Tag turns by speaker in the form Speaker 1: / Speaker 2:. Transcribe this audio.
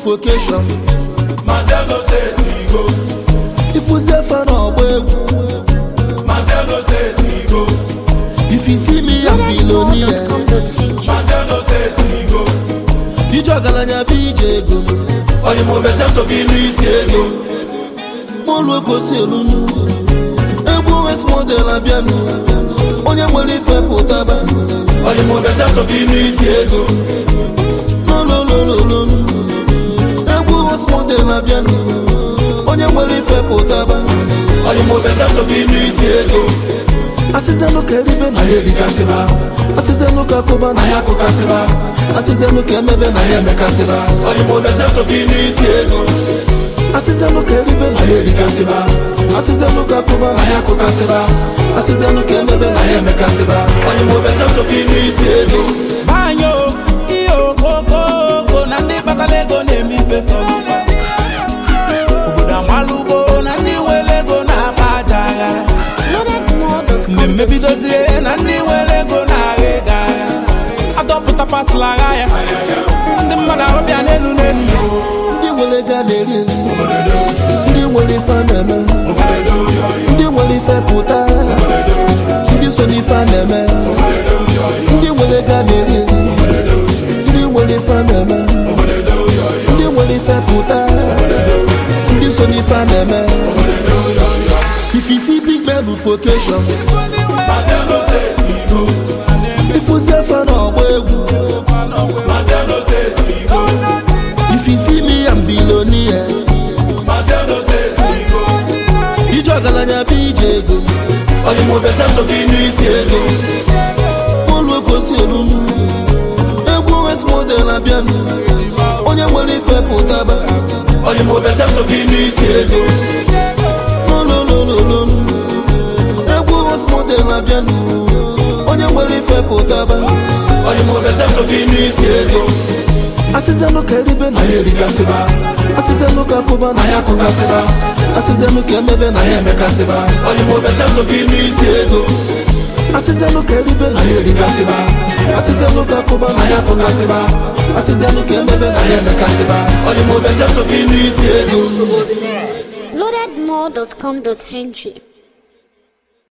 Speaker 1: suffocation
Speaker 2: Marcelo Setigo,
Speaker 1: ịfụzie fa n'ọgba egwu
Speaker 2: Marcelo Setigo,
Speaker 1: if you see me I'm billionaires
Speaker 2: Marcelo Setigo.
Speaker 1: ije ọgaranya bụ ije ego
Speaker 2: Onye mụ bese so gị n'isi ego.
Speaker 1: mụlụ gosi elunu egwu west model abịanụ onye nwere ife pụtaba
Speaker 2: Onye mụ bese so gị n'isi ego.
Speaker 1: nololololonu egwu west model abịanụ onye nwere ife pụtaba
Speaker 2: Onye mụ bese so gị n'isi ego.
Speaker 1: asịzenụ ka eribe na
Speaker 2: Anyị erikasịba,
Speaker 1: asịzenụ ka akụba na
Speaker 2: anyị
Speaker 1: ya
Speaker 2: akụkasịba,
Speaker 1: asịzenụ ka emebe na
Speaker 2: anyị
Speaker 1: ya
Speaker 2: emekasịba. Onye mụ bese so gị n'isi ego.
Speaker 1: asịzenụ ka eribe na
Speaker 2: Anyị erikasịba,
Speaker 1: asịzenụ ka akụba na
Speaker 2: anyị
Speaker 1: ya
Speaker 2: akụkasịba,
Speaker 1: asịzenụ ka emebe na
Speaker 2: anyị
Speaker 1: ya
Speaker 2: emekasịba. Onye mụ bese so gị n'isi ego.
Speaker 3: banyo ihe okokoko na ndị kpatara ego na-eme ife sọ obodo amalụgo na ndị nwere ego na-akpa aja agha mmemme bidozie na ndị nwere ego na-agha ego agha adọpụta pasụlụ agha ya ndị mmadụ ahụbịa n'elu n'elu
Speaker 1: ndị nwere ego a na-eri eri ndị nwere ife a na-eme ndị nwere ife pụta ndị so n'ife a na-eme ndị nwere ego a na-eri eri ndị nwere ife a na-eme ndị nwere ife pụta ndị so n'ife a na-eme if you see big man vocation
Speaker 2: Marcelo Setigo,
Speaker 1: ịfụzie fa n'ọgba egwu
Speaker 2: Marcelo Setigo,
Speaker 1: if you see me I'm billionaires
Speaker 2: Marcelo Setigo.
Speaker 1: ije ọgaranya bụ ije ego
Speaker 2: Onye mụ bese so gị n'isi ego.
Speaker 1: ụlọ gosi elunu egwu west model abịanụ onye nwere ife pụtaba
Speaker 2: Onye mụ bese so gị n'isi ego.
Speaker 1: nololololonu egwu west model abịanụ onye nwere ife pụtaba
Speaker 2: Onye mụ bese so gị n'isi ego.
Speaker 1: asịzenụ ka eribe na
Speaker 2: Anyị erikasịba,
Speaker 1: asịzenụ ka akụba na
Speaker 2: anyị
Speaker 1: ya
Speaker 2: akụkasịba,
Speaker 1: asịzenụ ka emebe na
Speaker 2: anyị
Speaker 1: ya
Speaker 2: emekasịba. Onye mụ bese so gị n'isi ego.
Speaker 1: asịzenụ ka eribe na
Speaker 2: Anyị erikasịba,
Speaker 1: asịzenụ ka akụba na
Speaker 2: anyị
Speaker 1: ya
Speaker 2: akụkasịba,
Speaker 1: asịzenụ ka emebe na
Speaker 2: anyị
Speaker 1: ya
Speaker 2: emekasịba. Onye mụ bese so gị n'isi ego.
Speaker 4: Loadedmore.com.ng